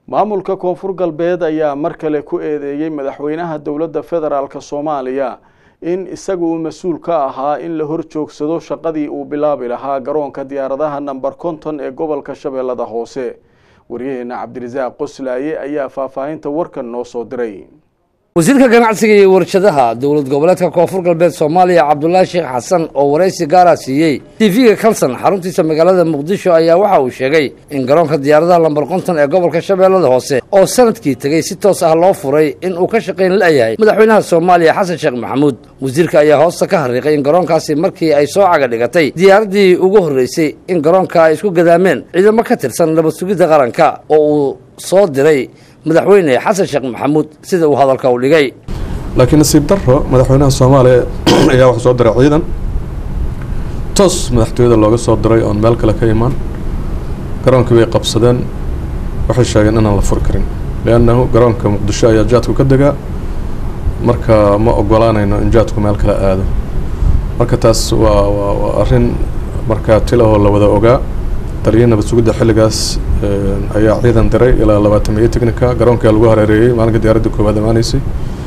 maamulka koonfur galbeed ayaa mar kale ku eedeeyey madaxweynaha dowladda federaalk soomaaliya in isaga uu mas-uul ka ahaa in la hor joogsado shaqadii uu bilaabi lahaa garoonka diyaaradaha namber konton ee gobolka shabeellada hoose waryaheena cabdirasaaq qoslaaye ayaa faahfaahinta warkan noo soo diray wasiirka ganacsiga iyo warshadaha dowlad goboleedka koonfur galbeed soomaaliya cabdulaahi sheekh xasan oo waraysi gaara siiyey tv-ga kalson xaruntiisa magaalada muqdisho ayaa waxa uu sheegay in garoonka diyaaradaha lambar konton ee gobolka shabeellada hoose oo sanadkii tegey si toos ah loo furay in uu ka shaqayn la-yahay madaxweynaha soomaaliya xasan sheekh maxamuud wasiirka ayaa hoosta ka hariiqay in garoonkaasi markii ay soo caga dhigatay diyaaraddii ugu horreysay in garoonka ay isku gadaameen ciidamo ka tirsan nabad sugidda qaranka oo uu soo diray madaxweyne xasan sheekh maxamuud sida uu hadalka u dhigay laakiin nasiib daro madaxweynaha soomaaliya ayaa waxuu soo diray ciidan toos madaxtooyada looga soo diray oon meel kale ka imaan garoonkii bay qabsadeen waxay sheegeen inaan la furi karin liannahu garoonka muqdisho ayaa jaadku ka degaa marka ma ogolaanayno in jaadku meel kale aado marka taas waa waa waa arrin markaa tilahoo la wada ogaa taliya nabad sugidda xilligaas ayaa ciidan diray ilaa labaatan iyo technica garoonkaa lagu hareereeyey maalinka diyaaradda koowaad amaaneysay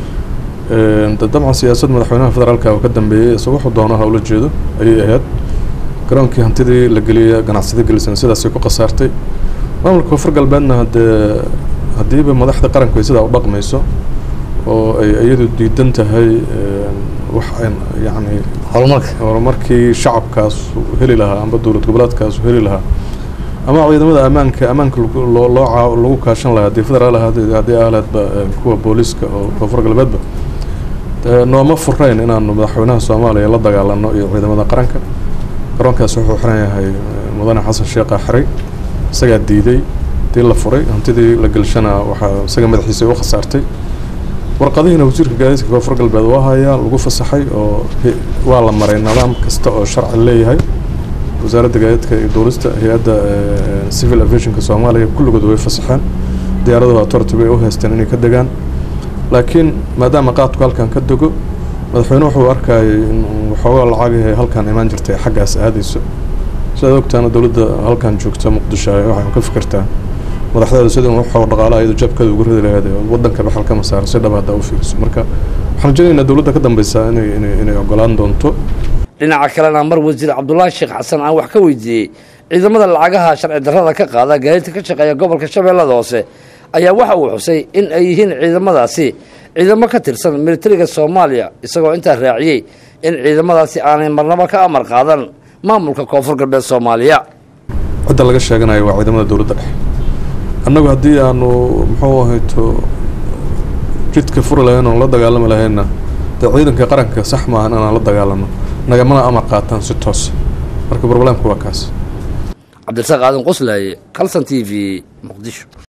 dabcan siyaasad madaxweynaha federaalka oo ka dambeeyey isaga wuxuu doono hawla jeedo ayay ahayd garoonkii hantidii la geliyay ganacsada gelisan sidaasay ku khasaartay maamulka koonfur galbeedna haddee haddiiba madaxda qaranku ay sidaa u dhaqmayso oo ay iyadu diidan tahay wax an yacni horumarka horumarkii shacabkaas heli lahaa amba dowlad goboleedkaas heli lahaa ama ciidamada ammaanka ammaanka loo loo lagu kaashan lahaa haddii federaal ahaad haddii ahleedba kuwa booliiska oo koonfur galbeedba nooma furayn inaanu madaxweynaha soomaaliya la dagaalano iyo ciidamada qaranka garoonkaas wuxuu xiran yahay mudane xasan sheekha xiray isagaa diiday hadii la furay hantidii la gelshana waxaa isaga madaxiisa u khasaartay warqadihiina wasiirka gaadiidka koonfur galbeed waa hayaa lagu fasaxay oo waa la maray nidaam kasta oo sharci leeyahay wasaaradda gaadiidka iyo duulista hay-adda civil aviationka soomaaliya kulligood way fasaxeen diyaaradahu authority bay u haysteen inay ka degaan laakiin maadaama qaadku halkan ka dego madaxweyne wuxuu arkayay in waxoogaa lacagahay halkan imaan jirtay xaggaas aadayso sidaad ogtaana dowladda halkan joogta muqdisho waxay ka fikirtaa madaxdeeda sida waxoo dhaqaalaha iyadu jabkeeda ugu ridi lahayd wadanka baxal kama saaro si dhab haddaa u fiiriso marka waxaan rajaynaynaa dowladda ka dambeysa inay inay inay ogolaan doonto dhinaca kalena mar wasiir cabdulaahi sheekh xasan aan wax ka weydiiyey ciidamada lacagaha sharci darrada ka qaada gaadiidka ka shaqeeya gobolka shabeellada hoose ayaa waxa uu xusay in ay yihiin ciidamadaasi ciidamo ka tirsan militariga soomaaliya isagoo intaa raaciyey in ciidamadaasi aanay marnabo ka amar qaadan maamulka koonfur galbeed soomaaliya cidda laga sheeganayo waa ciidamada dowladda dhexe annagu haddii aanu muxuu ahayto jidka furi lahayn oon la dagaalami lahaynna dee ciidanka qaranka sax maahan inaan la dagaalano nagamana amar qaataan si toos marka broblemka waa kaas cabdirasaaq aadan qoslaaye calson t v muqdisho